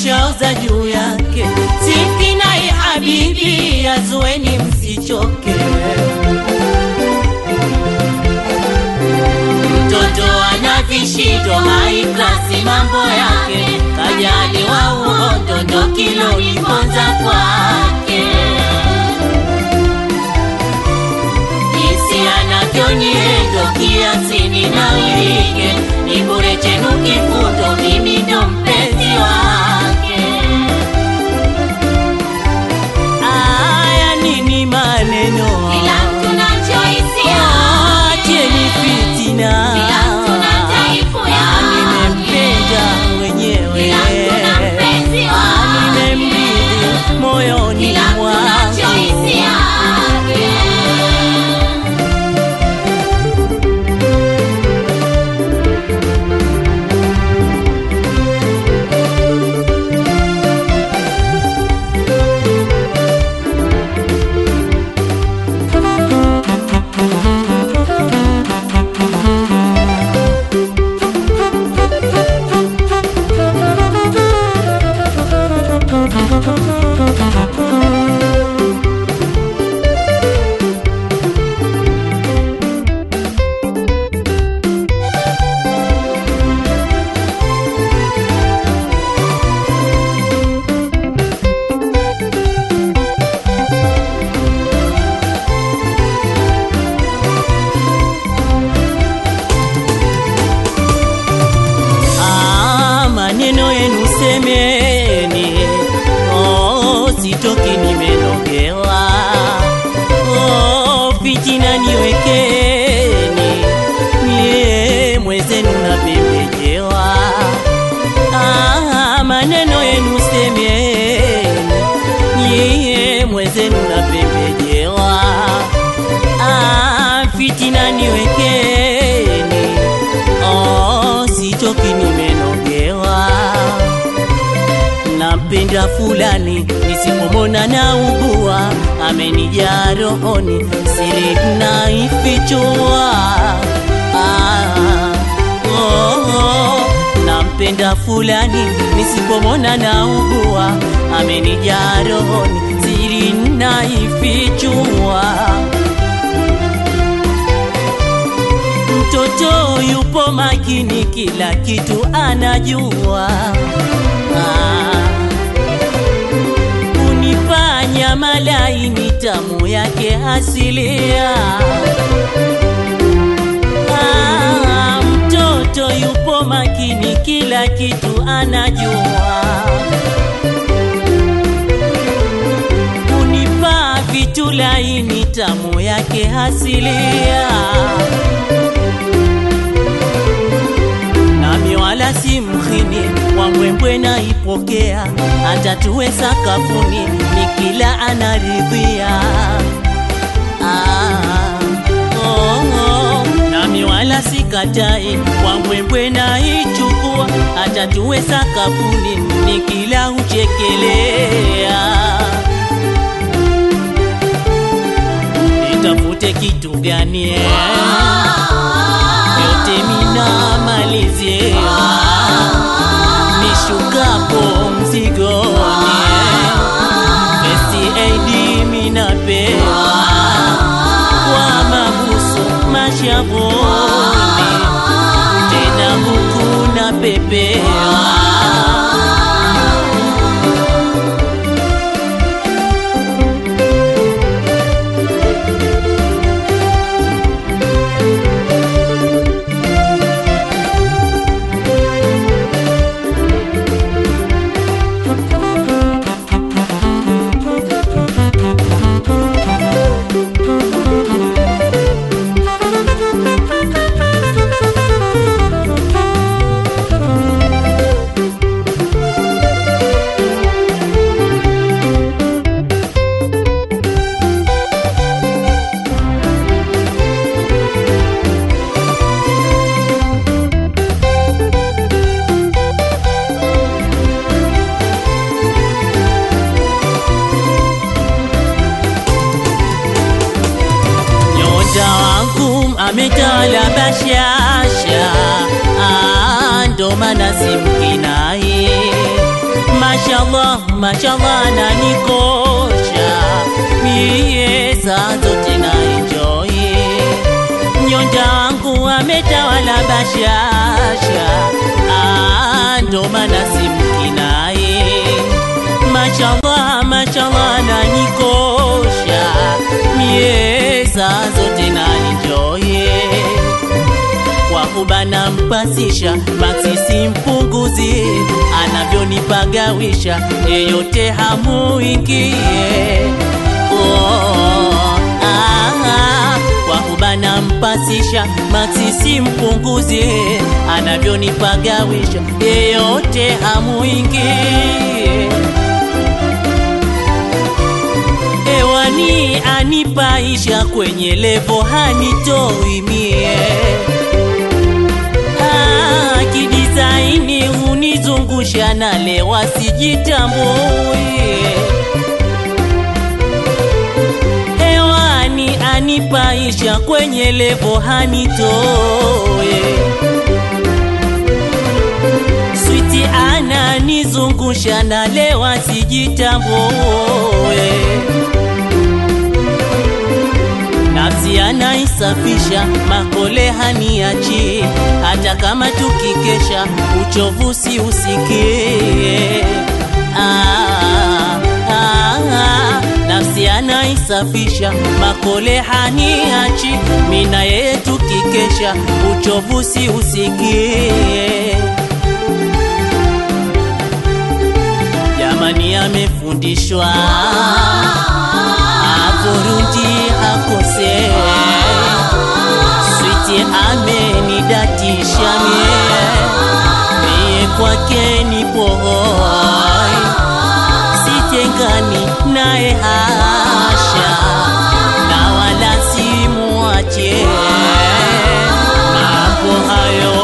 nimeshaoza juu yake simkinai habibi azueni msichoke mtoto ana vishindo haiklasi mambo yake kajaliwa uhondo ndo kiloniponza kwake jinsi anavyoniendo kiasini na wirige ni bure chenu kifundo mimi ndo mpenzi wake aya nini maneno Kila mtu na choice acheni yake. fitina Kila mtu na taifu Ah, yake. nimempenda mwenyewe Kila mtu na mpenzi Ah, wake. nimemridhi moyoni Kila mtu na choice mwangu yake. Ah, maneno yenu semeni, oh, sitoki nimenogewa. Oh, fitina niwekeni, mie mwezenu napembejewa. Ah, maneno yenu semeni, mie mwezenu napembejewa. Ah, fitina niwekeni, oh, sitoki nimenogewa. Nampenda fulani nisipomona na ugua, amenijaa rohoni, siri naifichua. Ah, oh, oh. Nampenda fulani nisipomona na ugua, amenijaa rohoni, siri naifichua. Mtoto yupo makini, kila kitu anajua. Ah, Unifanya malaini tamu yake asilia. Ah, Mtoto yupo makini, kila kitu anajua. Unipa vitu laini tamu yake asilia. nami wala si mhini wambwembwe naipokea, hata tuwe sakafuni ni kila anaridhia. Ah, oh, oh. nami wala sikatai wambwembwe naichukua, hata tuwe sakafuni ni kila huchekelea. Nitafute kitu gani eh? yote mina malizia nishukapo mzigoni First aid minapewa kwa mabusu mashavuni tena huku na pepewa ametala bashasha, Ah, ndo maana simkinai mashallah mashallah nanikosha mie saa zote na enjoy nyonja wangu ametawala bashasha Ah, ndo maana simkinaye mashallah mashallah nanikosha mie saa zote na enjoy kwa kubana mpasisha maksisi mpunguzi anavyonipagawisha yeyote hamuingie oh, ah, ah, kwa kubana mpasisha maksisi mpunguzi anavyonipagawisha yeyote hamuingie hewani anipaisha kwenye levo hanitoi mie Ah, kidisaini hunizungusha na lewa sijitambui hewani anipaisha kwenye levo hanitoe switi ananizungusha na lewa sijitambue nafsi anaisafisha makole haniachi hata kama tukikesha uchovu si usikie ah, ah, ah, nafsi anaisafisha makole haniachi mina yeye tukikesha uchovu si usikie jamani amefundishwa avurundi hakose switi amenidatisha mie mie kwake ni pohoi sitengani naye hasha na wala simuache mambo hayo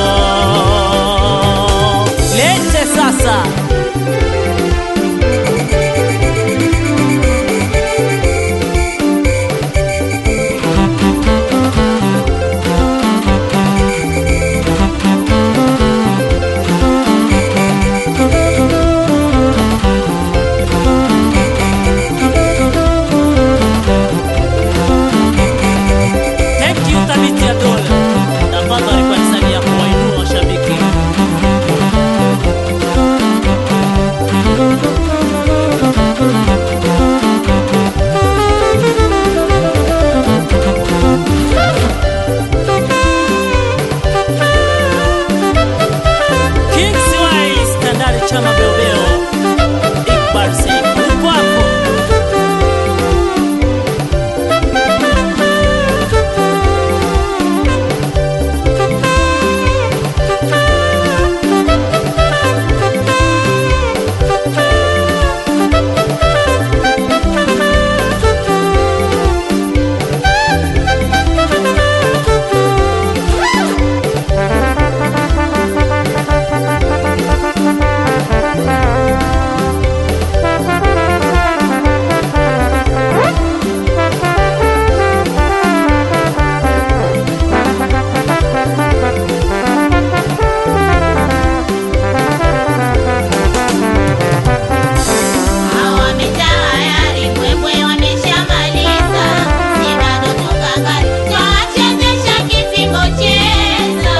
lete sasa Thank you Thabiti Abdul. Tafadhali kwa hisani ya kuwainua washabiki. King Swahili Standard Chama Beobeo. Iqbal Said uko hapo. Hawamejayari mbwembwe wameshamaliza, si bado tukangani, twawachezesha kifimbo cheza.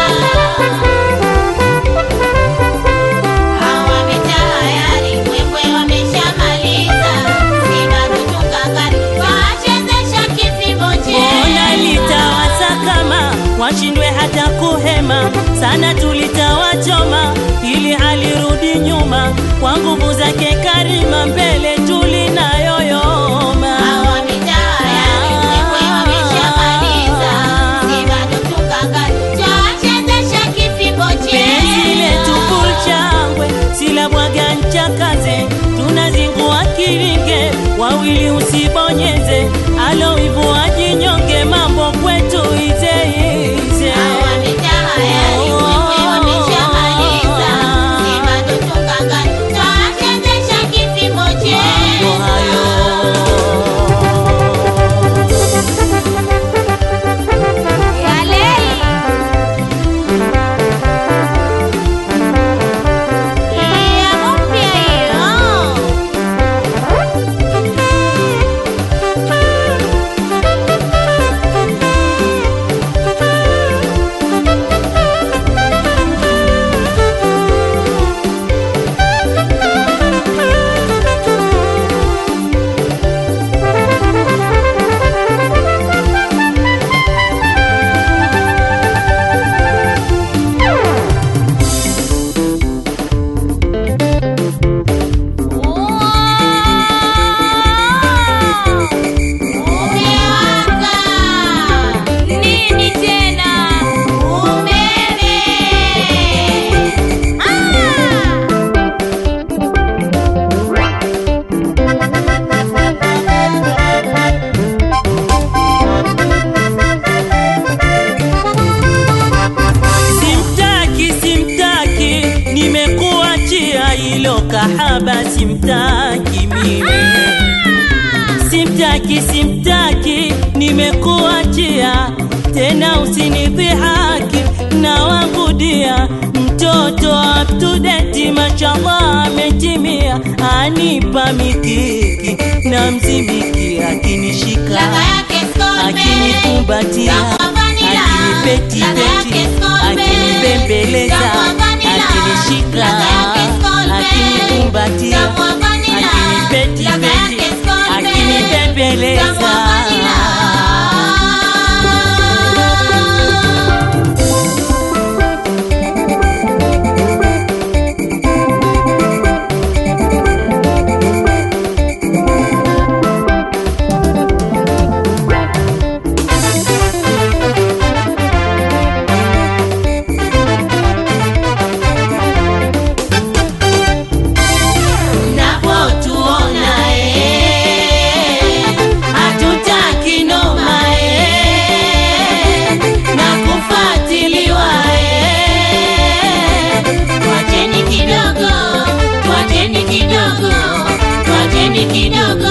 Hawamejayari mbwembwe wameshamaliza, si bado tukangani, twawachezesha kifimbo Ona cheza. litawasakama washindwe hata kuhema sana, tulitawachoma ili halirudi nyuma kwa nguvu zake Karima, mbele tulinayoyoma. Hawamejayari mbwembwe wameshamaliza, si bado tukangani, twawachezesha kifimbo Penzi letu cheza. kulchangwe sila bwaga nchakaze, tunazingua kiringe wawili usibonyeze, alowivu ajinyonge, mambo kwetu ize ize. Hawamejayari mbwembwe wameshamaliza, si bado tukangani, twawachezesha kifimbo Mambo cheza. hayo. Ya mpya hiyo. huyo kahaba simtaki mimi simtaki simtaki nimekuachia tena usinidhihaki na wangudia mtoto up to date mashallah ametimia anipa mikiki na mzimiki akinishika Ladha yake Scotland. akinikumbatia Tamu vanilla. akinipeti Ladha yake peti Scotland. akinibembeleza Tamu vanilla. akinishika Ladha yake Scotland. akinikumbatia Tamu vanilla. akinipeti Ladha peti yake Scotland. akinibembeleza Tamu vanilla. Napotuona eh, hatutaki noma eh, na kufuatiliwa eh. Twacheni kidogo, twacheni kidogo, twacheni kidogo